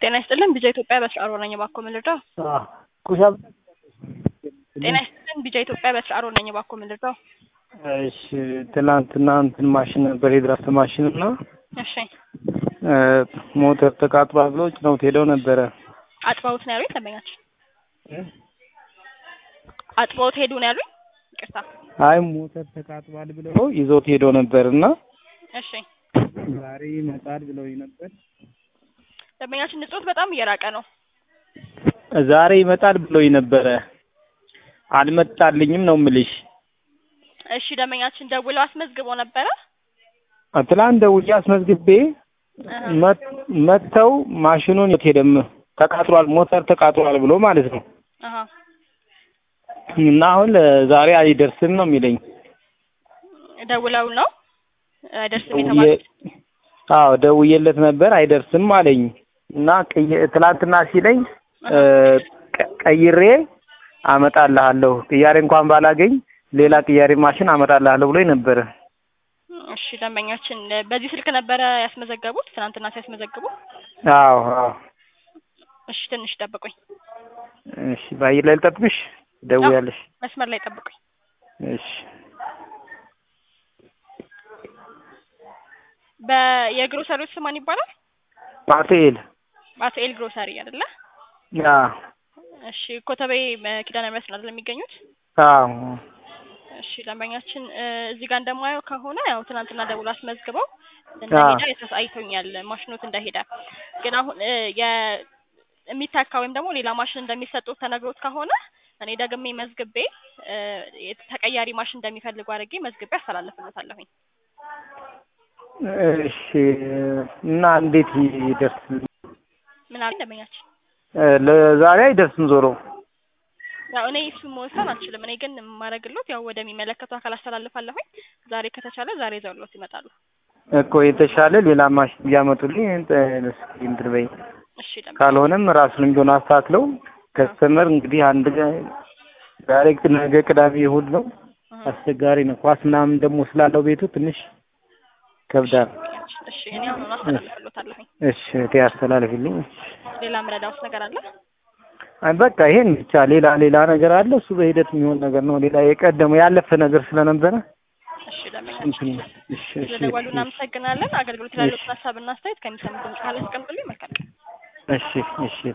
ጤና ይስጥልን ቢጃ ኢትዮጵያ በስራ አሮ ነኝ እባክዎ ምን ልርዳው? ኩሻብ ጤና ይስጥልን ቢጃ ኢትዮጵያ በስራ አሮ ነኝ እባክዎ ምን ልርዳው? እሺ ትናንትና እንትን ማሽን ነበር የድራፍት ማሽን እና እሺ ሞተር ተቃጥሏል ብለው ጭነውት ሄደው ነበረ። አጥበውት ነው ያሉኝ ደንበኛችን አጥበውት ሄዱ ነው ያሉኝ። ይቅርታ አይ ሞተር ተቃጥሏል ብለው ይዘውት ሄደው ነበር እና እሺ ዛሬ ይመጣል ብለው ነበር። ደንበኛችን ንጹህ በጣም እየራቀ ነው። ዛሬ ይመጣል ብለው ነበረ። አልመጣልኝም ነው ምልሽ። እሺ ደንበኛችን ደውለው አስመዝግበው ነበረ። ትላንት ደውዬ አስመዝግቤ መት- መጥተው ማሽኑን የት ሄደም ተቃጥሏል፣ ሞተር ተቃጥሏል ብሎ ማለት ነው። አሀ እና አሁን ዛሬ አይደርስም ነው የሚለኝ። ደውለው ነው አይደርስም የተባሉት። አዎ ደውዬለት ነበር አይደርስም አለኝ እና ቅይ- ትላንትና ሲለኝ እ ቀ- ቀይሬ አመጣልሃለሁ ቅያሬ እንኳን ባላገኝ ሌላ ቅያሬ ማሽን አመጣልሃለሁ ብሎኝ ነበረ። እሺ ደንበኛችን በዚህ ስልክ ነበረ ያስመዘገቡት ትናንትና ሲያስመዘግቡ። አዎ አዎ እሺ ትንሽ ጠብቁኝ፣ እሺ በአየር ላይ ልጠብቅሽ? ደውያለሽ? መስመር ላይ ጠብቁኝ። እሺ በየግሮሰሪዎች ስም ማን ይባላል? ፓቴል ባትኤል ግሮሰሪ አይደለ? አ እሺ ኮተቤ ኪዳነ ምሕረት ነው አይደል የሚገኙት? አዎ እሺ ደንበኛችን እ እዚህ ጋር እንደማየው ከሆነ ያው ትናንትና ደውሎ አስመዝግበው እንደሄደ የተሳይቶኛል ማሽኖት እንደሄደ ግን አሁን እ የ የሚታካ ወይም ደግሞ ሌላ ማሽን እንደሚሰጡት ተነግሮት ከሆነ እኔ ደግሜ መዝግቤ እ ተቀያሪ ማሽን እንደሚፈልጉ አድርጌ መዝግቤ አስተላልፍለታለሁኝ። እሺ እና እንዴት ይደርስልኝ? ምን አለ ደንበኛችን? እ ለዛሬ አይደርስም ዞሮ ያው እኔ እሱ መወሰን አልችልም። እኔ ግን የማደርግሎት ያው ወደሚመለከቱ አካል አስተላልፋለሁኝ። ዛሬ ከተቻለ ዛሬ ይዘውሎት ይመጣሉ። እኮ የተሻለ ሌላ ማሽን ቢያመጡልኝ እንትን እስኪ እንትን በይ። እሺ ደንበኛ ካልሆነም ራሱንም ቢሆን አስተካክለው ከስተመር እንግዲህ አንድ ቀን ዛሬ ነገ ቅዳሜ እሑድ ነው። አስቸጋሪ ነው። ኳስ ምናምን ደግሞ ስላለው ቤቱ ትንሽ ከብዳል። እሺ እኔ አሁን አስተላልፍሎታለሁኝ። እሺ እቴ አስተላልፊልኝ። ሌላ ምረዳውስ ነገር አለ? አይ በቃ ይሄን ብቻ ሌላ ሌላ ነገር አለ። እሱ በሂደት የሚሆን ነገር ነው። ሌላ የቀደመው ያለፈ ነገር ስለነበረ እሺ ደንበኛችን እንትን እሺ እሺ ስለደወሉ እናመሰግናለን። አገልግሎት ላሉት ሀሳብና አስተያየት ከሚሰሙት ድምጽ ካለ አስቀምጡልኝ። መልካም ቀን። እሺ እሺ